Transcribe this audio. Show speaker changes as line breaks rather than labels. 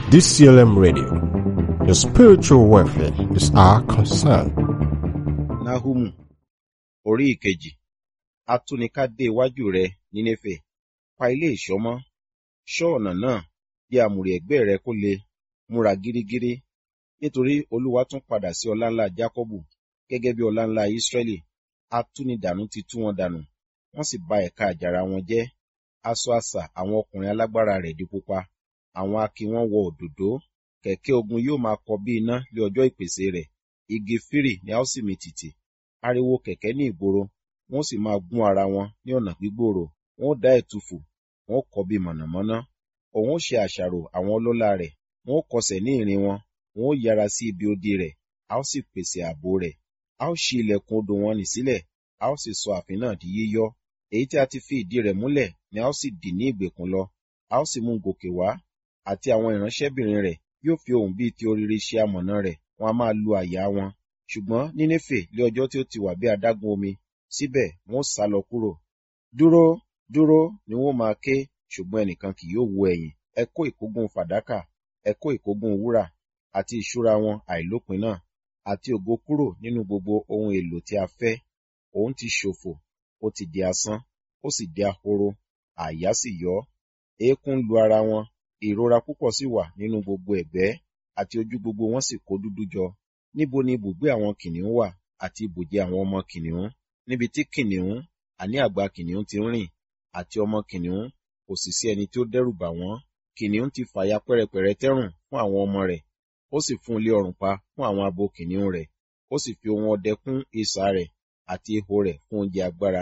DCLM Radio. Your spiritual welfare is our concern.
Náhúmù orí ìkejì atúnika dé iwájú rẹ nínéfè pa ilé ìṣọ́ mọ́ ṣọ́ ọ̀nà náà bí àmùrè ẹ̀gbẹ́ rẹ kó lè múra gírígírí nítorí olúwa tún padà sí ọlá ńlá jákọ́bù gẹ́gẹ́ bí ọlá ńlá ísírẹ́lì atúnidànù ti tú wọn dànù wọ́n sì ba ẹ̀ka àjàrà wọn jẹ́ aṣọ àṣà àwọn ọkùnrin alágbára rẹ̀ di pupa àwọn akin wọn wọ òdòdó kẹ̀kẹ́ ogun yóò máa kọ bí iná lé ọjọ́ ìpèsè rẹ̀ igi fírì ni a ó sì mì tìtì ariwo kẹ̀kẹ́ ní ìgboro wọ́n sì máa gún ara wọn ní ọ̀nà gbígbòòrò wọ́n ó dá ẹ̀tùfù wọ́n ó kọ bí mọ̀nàmọ́ná òun ó ṣe àṣàrò àwọn ọlọ́lá rẹ̀ wọ́n ó kọsẹ̀ ní ìrìn wọn wọ́n ó yára sí ibi odi rẹ̀ a ó sì pèsè ààbò rẹ̀ a ó ṣí ilẹ̀kùn odò wọn nì sílẹ̀ a ó sì sọ ààfin náà di yíyọ́ èyí tí a ti fi ìdí rẹ̀ múlẹ̀ ni a ó sì dì ní ìgbèkùn lọ a ó sì mú un gòkè wá àti àwọn ìránṣẹ́bìnrin rẹ̀ yóò fi ohùn bíi ti orire ṣe amọ̀nà rẹ̀ wọn a máa lu àyà wọn ṣùgbọ́n nínéfè lé ọjọ́ tí ó ti wà bí adágún omi síbẹ̀ wọn ó sá lọ kúrò dúró dúró ni wọn ó máa ké ṣùgbọ́n ẹnìkan kì yóò wo ẹ̀yìn ẹ kó ìkógun fàdákà ẹ kó ìkógun wúrà àti ìṣúra wọn àìlópin náà àti ògo kúrò nínú gbogbo ohun èlò tí a fẹ́ òun ti ṣòfò ó ti di asán ó sì di ahoro àyà sì yọ eékún lu ara wọn ìrora púpọ̀ sì wà nínú gbogbo ẹ̀gbẹ́ àti ojú gbogbo wọn sì kó dúdú jọ níbo ni ibùgbé àwọn kìnìún wà àti ibùjẹ àwọn ọmọ kìnìún níbi tí kìnìún àní àgbà kìnìún ti ń rìn àti ọmọ kìnìún kò sì sí ẹni tí ó dẹ́rù bà wọ́n kìnìún ti fàya pẹ́rẹpẹ̀rẹ tẹ́rùn fún àwọn ọmọ rẹ̀ ó sì fún ilé ọrùn pa fún àwọn abo kìnìún rẹ̀ ó sì fi ohun ọdẹ kún isà rẹ̀ àti ihò rẹ̀ fún oúnjẹ agbára